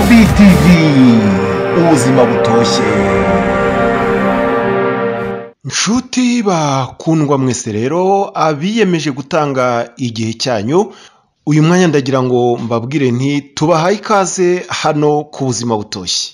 BTV ubuzima butoshye nshuti bakundwa mwese rero abiyemeje gutanga igihe cyanyu uyu mwanya ndagira ngo mbabwire nti tubahaye ikaze hano ku buzima butoshye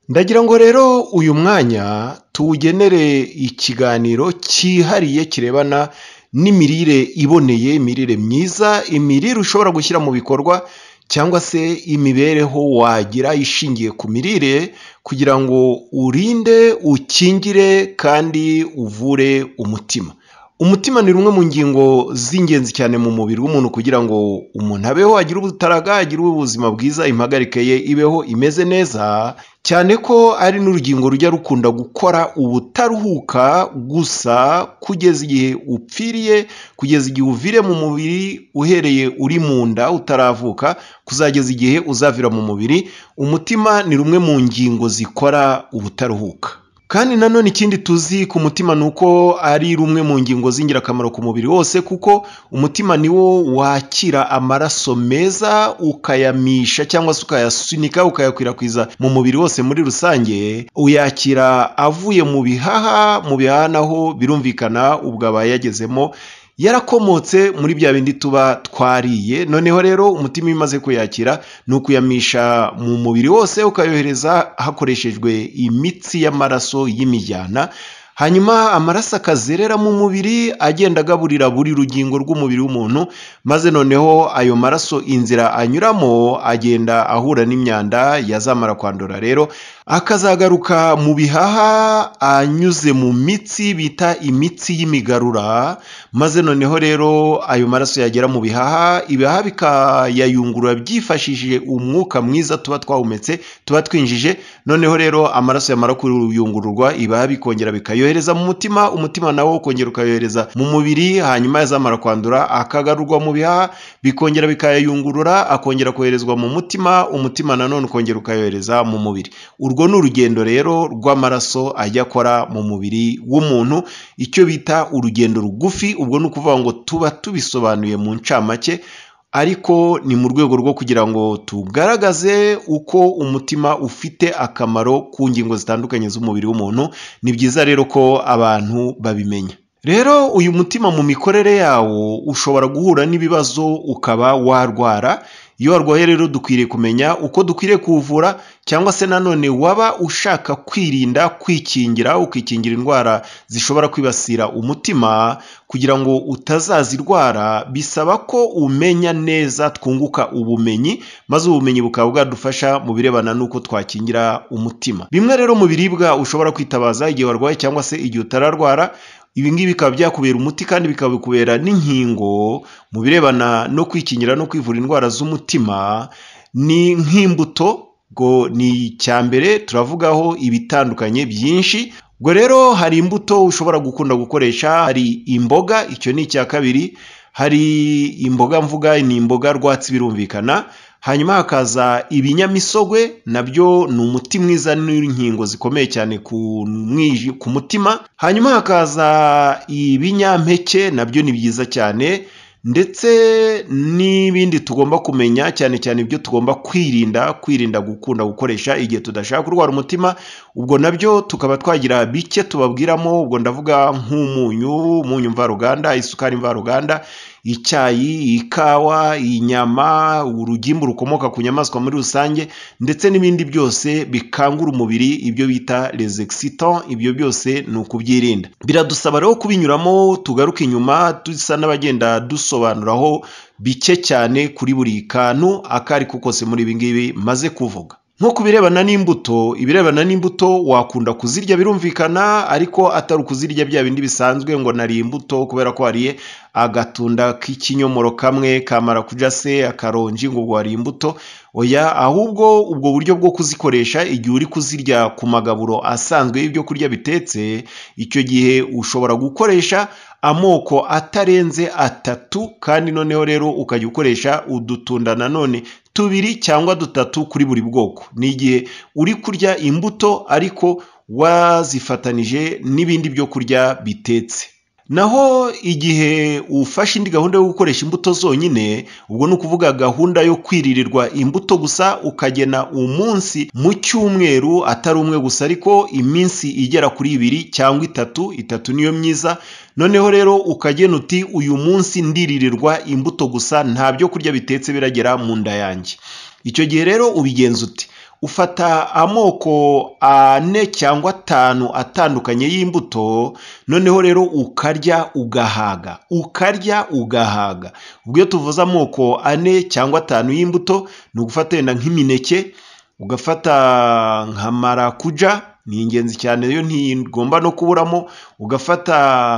ndagira ngo rero uyu mwanya tuwugenere ikiganiro cyihariye kirebana n'imirire iboneye imirire myiza imirire ushobora gushyira mu bikorwa cyangwa se imibereho wagira ishingiye ku mirire kugira ngo urinde ukingire kandi uvure umutima umutima ni rumwe mu ngingo z'ingenzi cyane mu mubiri w'umuntu kugira ngo umuntu abeho agire ubutaraga agire ubuzima bwiza impagarike ye ibeho imeze neza cyane ko ari n'urugingo rujya rukunda gukora ubutaruhuka gusa kugeza igihe upfiriye kugeza igihe uvire mu mubiri uhereye uri mu nda utaravuka kuzageza igihe uzavira mu mubiri umutima ni rumwe mu ngingo zikora ubutaruhuka kandi nanone ikindi tuzi ku mutima ni uko ari rumwe mu ngingo z'ingirakamaro ku mubiri wose kuko umutima ni wo wakira amaraso meza ukayamisha cyangwa se ukayasunika ukayakwirakwiza mu mubiri wose muri rusange uyakira avuye mu bihaha mu bihaha naho birumvikana ubwo aba yagezemo yarakomotse muri bya bindi tuba twariye noneho rero umutima imaze kuyakira ni ukuyamisha mu mubiri wose ukayohereza hakoreshejwe imitsi y'amaraso y'imijyana hanyuma amaraso akazerera mu mubiri agenda agaburira buri rugingo rw'umubiri w'umuntu maze noneho ayo maraso inzira anyuramo agenda ahura n'imyanda yazamara kwandura rero akazagaruka mu bihaha anyuze mu mitsi bita imitsi y'imigarura maze noneho rero ayo maraso yagera mu bihaha ibihaha bikayayungurura byifashishije umwuka mwiza tuba twahumetse tuba twinjije noneho rero amaraso yamara kuyungururwa ibihaha bikongera bikayohereza mu mutima umutima nawo ukongera ukayohereza mu mubiri hanyuma yazamara kwandura akagarurwa mu bihaha bikongera bikayayungurura akongera koherezwa mu mutima umutima nanone ukongera ukayohereza mu mubiri urwo ni urugendo rero rw'amaraso ajya akora mu mubiri w'umuntu icyo bita urugendo rugufi ubwo ni ukuvuga ngo tuba tubisobanuye mu ncamake ariko ni mu rwego rwo kugira ngo tugaragaze uko umutima ufite akamaro ku ngingo zitandukanye z'umubiri w'umuntu ni byiza rero ko abantu babimenya rero uyu mutima mu mikorere yawo ushobora guhura n'ibibazo ukaba warwara iyo warwaye rero dukwiriye kumenya uko dukwiriye kuwuvura cyangwa se nanone waba ushaka kwirinda kwikingira ukikingira indwara zishobora kwibasira umutima kugira ngo utazazirwara bisaba ko umenya neza twunguka ubumenyi maze ubumenyi bukaba bwadufasha mu birebana n'uko twakingira umutima bimwe rero mu biribwa ushobora kwitabaza igihe warwaye cyangwa se igihe utararwara ibi ngibi bikaba byakubera umuti kandi bikabikubera n'inkingo mu birebana no kwikingira no kwivura indwara z'umutima ni nk'imbuto ubwo ni icya mbere turavugaho ibitandukanye byinshi ubwo rero hari imbuto ushobora gukunda gukoresha hari imboga icyo ni icya kabiri hari imboga mvuga ni imboga rwatsi birumvikana hanyuma hakaza ibinyamisogwe nabyo ni umuti mwiza n'inkingo zikomeye cyane ku mutima hanyuma hakaza ibinyampeke nabyo ni byiza cyane ndetse n'ibindi tugomba kumenya cyane cyane ibyo tugomba kwirinda kwirinda gukunda gukoresha igihe tudashaka kurwara umutima ubwo nabyo tukaba twagira bike tubabwiramo ubwo ndavuga nk'umunyu umunyu mvaruganda isukari mvaruganda icyayi ikawa inyama urugimbu rukomoka ku nyamaswa muri rusange ndetse n'ibindi byose bikangura umubiri ibyo bita rezegisiton ibyo byose ni ukubyirinda biradusaba rero kubinyuramo tugaruke inyuma dusa n'abagenda dusobanuraho bike cyane kuri buri kantu ako kose muri ibi ngibi maze kuvuga nko ku birebana n'imbuto ibirebana n'imbuto wakunda kuzirya birumvikana ariko atari ukuzirya bya bindi bisanzwe ngo nariye imbuto kubera ko wariye agatunda k'ikinyomoro kamwe kamara kuja se akaronji ngo wariye imbuto oya ahubwo ubwo buryo bwo kuzikoresha igihe uri kuzirya ku magaburo asanzwe y'ibyo kurya bitetse icyo gihe ushobora gukoresha amoko atarenze atatu kandi noneho rero ukajya ukoresha udutunda nanone tubiri cyangwa dutatu kuri buri bwoko ni igihe uri kurya imbuto ariko wazifatanije n'ibindi byo kurya bitetse naho igihe ufashe indi gahunda yo gukoresha imbuto zonyine ubwo ni ukuvuga gahunda yo kwiririrwa imbuto gusa ukagena umunsi mu cyumweru atari umwe gusa ariko iminsi igera kuri ibiri cyangwa itatu itatu niyo myiza noneho rero ukagena uti uyu munsi ndiririrwa imbuto gusa nta byo kurya bitetse biragera mu nda yanjye icyo gihe rero ubigenza uti ufata amoko ane cyangwa atanu atandukanye y'imbuto noneho rero ukarya ugahaga ukarya ugahaga ubwo iyo tuvuze amoko ane cyangwa atanu y'imbuto ni ugufata wenda nk'imineke ugafata nka marakuja ni ingenzi cyane yo ntigomba no kuburamo ugafata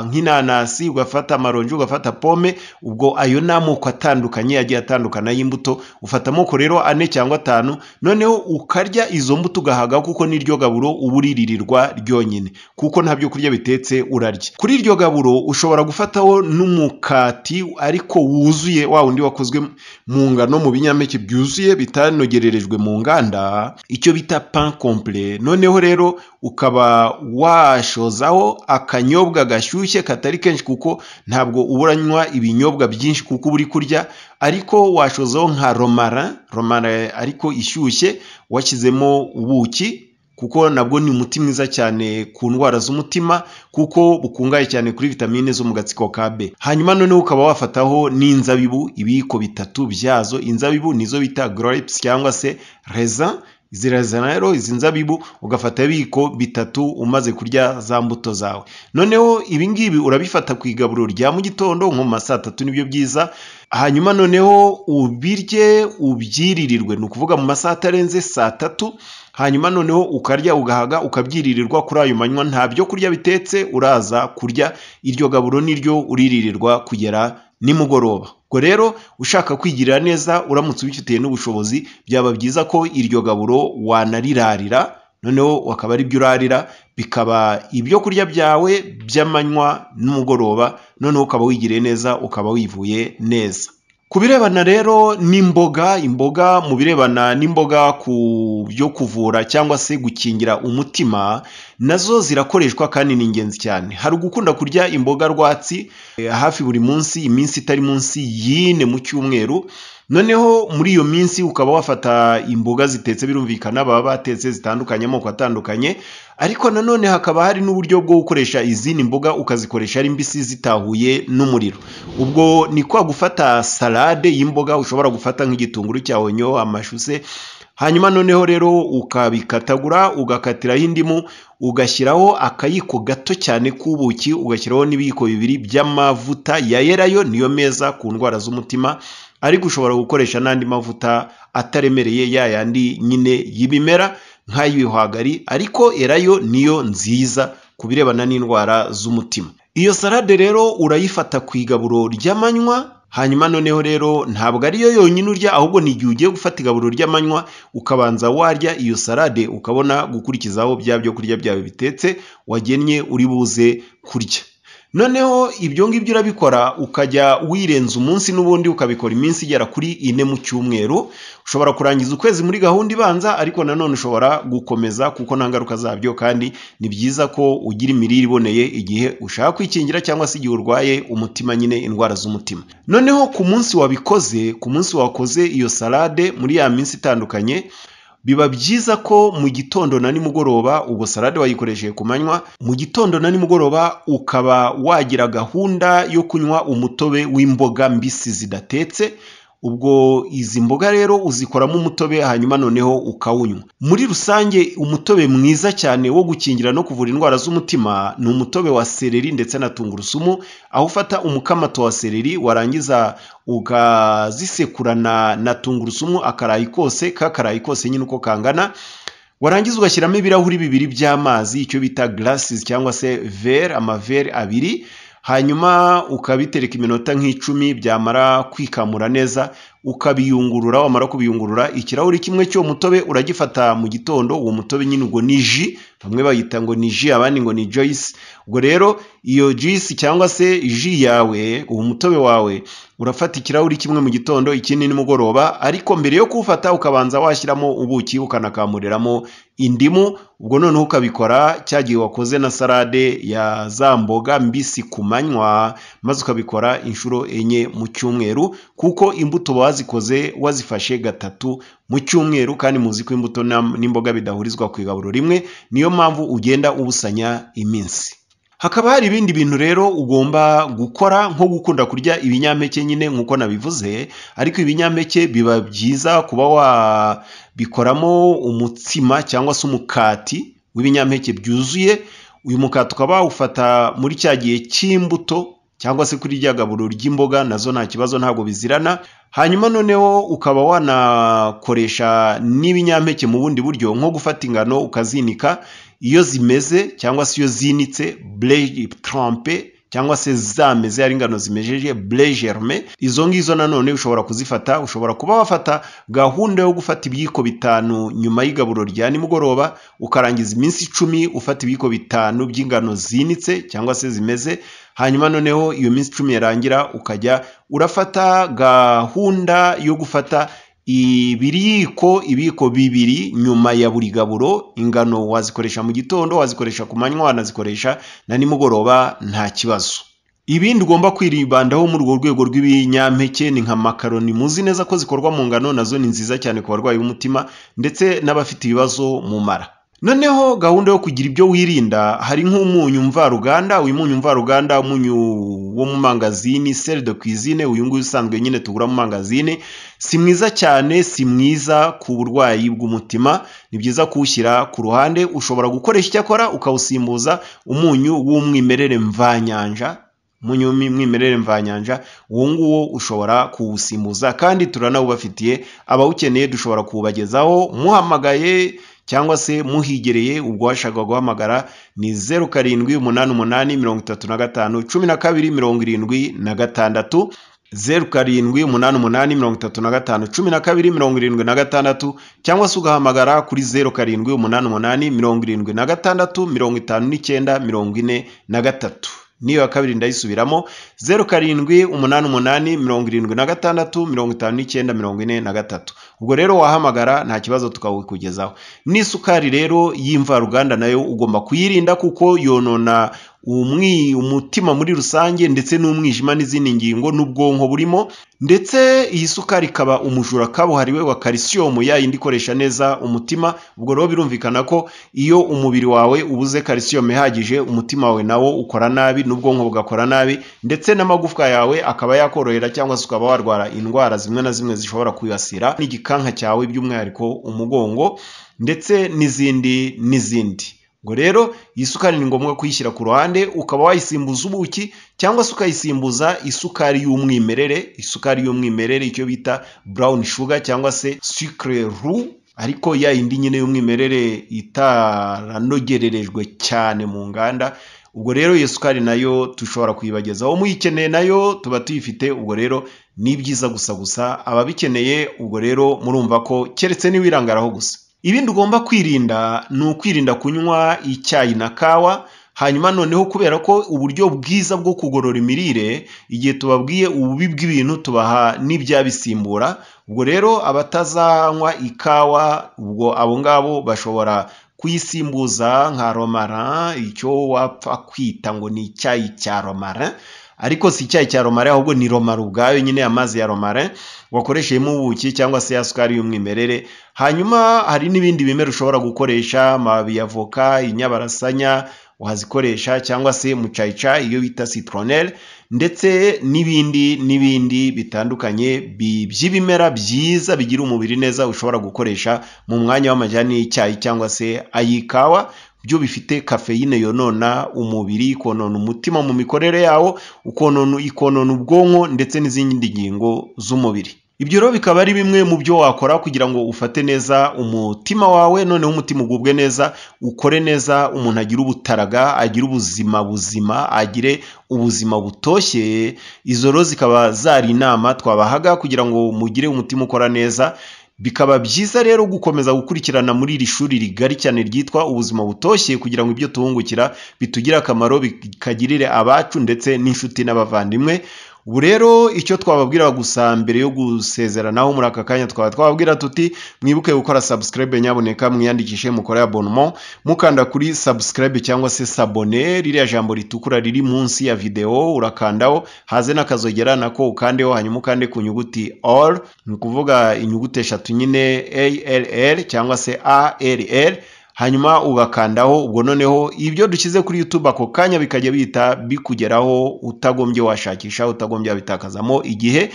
nk'inanasi ugafata amaronji ugafata pome ubwo ayo ni amoko atandukanye yagiye atandukana y'imbuto ufata amoko rero ane cyangwa atanu noneho ukarya izo mbuto ugahaga kuko n'iryo gaburo uba uriririrwa ryonyine kuko nta byo kurya bitetse urarya kuri iryo gaburo ushobora gufataho n'umukati ariko wuzuye wa wundi wakozwe mu ngano mu binyampeke byuzuye bitanogererejwe mu nganda icyo bita pan complet noneho rero ukaba washozaho akanyobwa gashyushye katari kenshi kuko ntabwo uburanywa ibinyobwa byinshi kuko uba uri kurya ariko washozaho nka romara romara ariko ishyushye washyizemo ubuki kuko nabwo ni umuti mwiza cyane ku ndwara z'umutima kuko bukungahaye cyane kuri vitamine zo mu gatsiko ka B hanyuma noneho ukaba wafataho n'inzabibu ibiyiko bitatu byazo inzabibu nizo bita grapes cyangwa se raisin zirazana rero izi nzabibu ugafata biko bitatu umaze kurya za mbuto zawe noneho ibi ngibi urabifata ku igaburo rya mu gitondo nko mu ma saa tatu nibyo byiza hanyuma noneho ubirye ubyiririrwe ni ukuvuga mu masaha atarenze saa tatu hanyuma noneho ukarya ugahaga ukabyiririrwa kuri ayo manywa nta byo kurya bitetse uraza kurya iryo gaburo niryo uriririrwa kugera nimugoroba ubwo rero ushaka kwigirira neza uramutse ubifitiye n'ubushobozi byaba byiza ko iryo gaburo wanarirarira noneho akaba ari byo urarira bikaba ibyo kurya byawe by'amanywa n'umugoroba noneho ukaba wigiriye neza ukaba wivuye neza ku birebana rero n'imboga imboga mu birebana n'imboga ku byo kuvura cyangwa se gukingira umutima nazo zirakoreshwa kandi ni ingenzi cyane hari ugukunda kurya imboga rwatsi eh, hafi buri munsi iminsi itari munsi y'ine mu cyumweru noneho muri iyo minsi ukaba wafata imboga zitetse birumvikana baba batetse zitandukanye amoko atandukanye ariko nanone hakaba hari n'uburyo bwo gukoresha izindi mboga ukazikoresha ari mbisi zitahuye n'umuriro ubwo ni kwa gufata salade y'imboga ushobora gufata nk'igitunguru cya onyo amashu se hanyuma noneho rero ukabikatagura ugakatiraho indimu ugashyiraho akayiko gato cyane k'ubuki ugashyiraho n'ibiyiko bibiri by'amavuta ya yerayo niyo meza ku ndwara z'umutima ariko ushobora gukoresha n'andi mavuta ataremereye ya yandi nyine y'ibimera nk'ay'ibihwagari ariko erayo niyo nziza ku birebana n'indwara z'umutima iyo salade rero urayifata ku igaburo ry'amanywa hanyuma noneho rero ntabwo ariyo yonyine urya ahubwo ni igihe ugiye gufata igaburo ry'amanywa ukabanza warya iyo salade ukabona gukurikizaho bya byo kurya byawe bitetse wagennye uri buze kurya noneho ibyo ngibyo urabikora ukajya wirenza umunsi n'ubundi ukabikora iminsi igera kuri ine mu cyumweru ushobora kurangiza ukwezi muri gahunda ibanza ariko nanone ushobora gukomeza kuko nta ngaruka zabyo kandi ni byiza ko ugira imirire iboneye igihe ushaka kwikingira cyangwa se igihe urwaye umutima nyine indwara z'umutima noneho ku munsi wabikoze ku munsi wakoze iyo salade muri ya minsi itandukanye biba byiza ko mu gitondo na nimugoroba ubwo salade wayikoresheje ku manywa mu gitondo na nimugoroba ukaba wagira gahunda yo kunywa umutobe w'imboga mbisi zidatetse ubwo izi mboga rero uzikoramo umutobe hanyuma noneho ukawunywa muri rusange umutobe mwiza cyane wo gukingira no kuvura indwara z'umutima ni umutobe wa sereri ndetse na tungurusumu aho ufata umukamato wa sereri warangiza ukazisekurana na tungurusumu akarayi kose kakarayi kose nyine uko kangana warangiza ugashyiramo ibirahuri bibiri by'amazi icyo bita glasses cyangwa se verre amavere abiri hanyuma ukabitereka iminota nk'icumi byamara kwikamura neza ukabiyungurura wamara kubiyungurura ikirahuri kimwe cy'uwo mutobe uragifata mu gitondo uwo mutobe nyine ubwo ni ji bamwe bayita ngo ni ji abandi ngo ni joyce ubwo rero iyo juice cyangwa se ji yawe uwo mutobe wawe urafata ikirahuri kimwe mu gitondo ikindi nimugoroba ariko mbere yo kuwufata ukabanza washyiramo ubuki ukanakamuriramo indimu ubwo noneho ukabikora cya gihe wakoze na salade ya za mboga mbisi ku manywa maze ukabikora inshuro enye mu cyumweru kuko imbuto wazikoze wazifashe gatatu mu cyumweru kandi muzi ko imbuto na- n'imboga bidahurizwa ku igaburo rimwe niyo mpamvu ugenda ubusanya iminsi hakaba hari ibindi bintu rero ugomba gukora nko gukunda kurya ibinyampeke nyine nk'uko nabivuze ariko ibinyampeke biba byiza kuba wabikoramo umutsima cyangwa se umukati w'ibinyampeke byuzuye uyu mukati ukaba wawufata muri cya gihe cy'imbuto cyangwa se kuri rya gaburo ry'imboga nazo nta kibazo ntabwo bizirana hanyuma noneho ukaba wanakoresha n'ibinyampeke mu bundi buryo nko gufata ingano ukazinika iyo zimeze cyangwa se iyo zinitse blege trompe cyangwa se zameze ari ingano zimejeje blegerme izo ngizo nanone ushobora kuzifata ushobora kuba wafata gahunda yo gufata ibiyiko bitanu nyuma y'igaburo rya nimugoroba ukarangiza iminsi icumi ufata ibiyiko bitanu by'ingano zinitse cyangwa se zimeze hanyuma noneho iyo minsi icumi yarangira ukajya urafata gahunda yo gufata ibiriko ibiko bibiri nyuma ya buri gaburo ingano wazikoresha mu gitondo wazikoresha ku manywa wanazikoresha na nimugoroba nta kibazo ibindi ugomba kwiribandaho muri urwo rwego rw'ibinyampeke ni nka makaroni muzi neza ko zikorwa mu ngano nazo ni nziza cyane ku barwayi b'umutima ndetse n'abafite ibibazo mu mara noneho gahunda yo kugira ibyo wirinda hari nk'umunyu mvaruganda uyu munyu mvaruganda umunyu wo mu mangazini seri de cuisine uyu nguyu usanzwe nyine tugura mu mangazini si mwiza cyane si mwiza ku burwayi bw'umutima ni byiza kuwushyira ku ruhande ushobora gukoresha icyakora ukawusimbuza umunyu w'umwimerere mvanyanja umunyu w'umwimerere mvanyanja uwo nguwo ushobora kuwusimbuza kandi turanawubafitiye abawukeneye dushobora kuwubagezaho muhamagaye cyangwa se muhigereye ubwo washaka guhamagara ni zeru karindwi umunani umunani mirongo itatu na gatanu cumi na kabiri mirongo irindwi na gatandatu zeru karindwi umunani umunani mirongo itatu na gatanu cumi na kabiri mirongo irindwi na gatandatu cyangwa se ugahamagara kuri zeru karindwi umunani umunani mirongo irindwi na gatandatu mirongo itanu n'icyenda mirongo ine na gatatu n'iyo ya kabiri ndayisubiramo zeru karindwi umunani umunani mirongo irindwi na gatandatu mirongo itanu n'icyenda mirongo ine na gatatu ubwo rero wahamagara nta kibazo tukawukugezaho n'isukari rero y'imvaruganda nayo ugomba kuyirinda kuko yonona umwi umutima muri rusange ndetse n'umwijima n'izindi ngingo n'ubwonko burimo ndetse iyi sukari ikaba umujura kabuhariwe wa calcium ya yindi ikoresha neza umutima ubwo rero birumvikana ko iyo umubiri wawe ubuze calcium ihagije umutima wawe nawo ukora nabi n'ubwonko bugakora nabi ndetse n'amagufwa yawe akaba yakorohera cyangwa se ukaba warwara indwara zimwe na zimwe zishobora kwibasira n'igikanka cyawe by'umwihariko umugongo ndetse n'izindi n'izindi ngo rero iyi sukari ni ngombwa kuyishyira ku ruhande ukaba wayisimbuza ubuki cyangwa se ukayisimbuza isukari y'umwimerere isukari y'umwimerere icyo bita brown sugar cyangwa se sucre roux ariko ya yindi nyine y'umwimerere itaranogererejwe cyane mu nganda ubwo rero iyo sukari nayo dushobora kuyibagezaho muyikeneye nayo tuba tuyifite ubwo rero ni byiza gusa gusa ababikeneye ubwo rero murumva ko keretse n'iwirangaraho gusa ibindi ugomba kwirinda ni ukwirinda kunywa icyayi na kawa hanyuma noneho kubera ko uburyo bwiza bwo kugorora imirire igihe tubabwiye ububi bw'ibintu tubaha n'ibyabisimbura ubwo rero abatazanywa ikawa ubwo abo ngabo bashobora kuyisimbuza nka romarin icyo wapfa kwita ngo ni icyayi cya romarin ariko si icyayi cya romarin ahubwo ni romari ubwayo nyine amazi ya romarin wakoresheyemo ubuki cyangwa se ya sukari y'umwimerere hanyuma hari n'ibindi bimera ushobora gukoresha amababi ya voka inyabarasanya wazikoresha cyangwa se mucayica iyo bita citronelle ndetse n'ibindi n'ibindi bitandukanye bi- by'ibimera byiza bigira umubiri neza ushobora gukoresha mu mwanya w'amajyani y'icyayi cyangwa se ayikawa byo bifite kafeyine yonona umubiri ikonona umutima mu mikorere yawo ukonona ikonona ubwonko ndetse n'izindi ngingo z'umubiri ibyo rero bikaba ari bimwe mu byo wakora kugira ngo ufate neza umutima wawe noneho umutima ugubwe neza ukore neza umuntu agire ubutaraga agire ubuzima buzima agire ubuzima butoshye izo rero zikaba zari inama twabahaga kugira ngo mugire umutima ukora neza bikaba byiza rero gukomeza gukurikirana muri iri shuri rigari cyane ryitwa ubuzima butoshye kugira ngo ibyo tuhungukira bitugire akamaro bikagirire abacu ndetse n'inshuti n'abavandimwe ubu rero icyo twababwira gusa mbere yo gusezeranaho muri aka kanya twaba twababwira tuti mwibuke gukora subscribe nyaboneka mwiyandikishe mukore abonnement mukanda kuri subscribe cyangwa se sabone ririya jambo ritukura riri munsi ya videwo urakandaho haze n'akazogera nako ukandeho hanyuma ukande ku nyuguti all ni ukuvuga inyuguti eshatu nyine ALL cyangwa se ALL hanyuma ugakandaho ubwo noneho ibyo dushyize kuri YouTube ako kanya bikajya bihita bikugeraho utagombye washakisha utagombye wabitakazamo igihe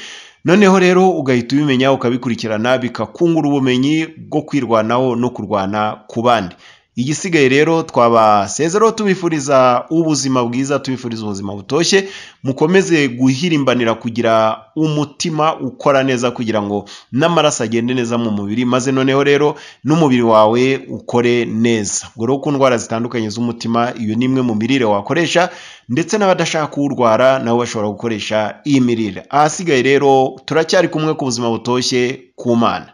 noneho rero ugahita ubimenya ukabikurikirana bikakungura ubumenyi bwo kwirwanaho no kurwana ku bandi igisigaye rero twabasezeraho tubifuriza ubuzima bwiza tubifuriza ubuzima butoshye mukomeze guhirimbanira kugira umutima ukora neza kugira ngo n'amaraso agende neza mu mubiri maze noneho rero n'umubiri wawe ukore neza ubwo rero ku ndwara zitandukanye z'umutima iyo ni imwe mu mirire wakoresha ndetse n'abadashaka kuwurwara nabo bashobora gukoresha iyi mirire ahasigaye rero turacyari kumwe ku buzima butoshye ku mana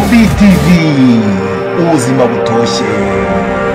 UBTV ubuzima butoshye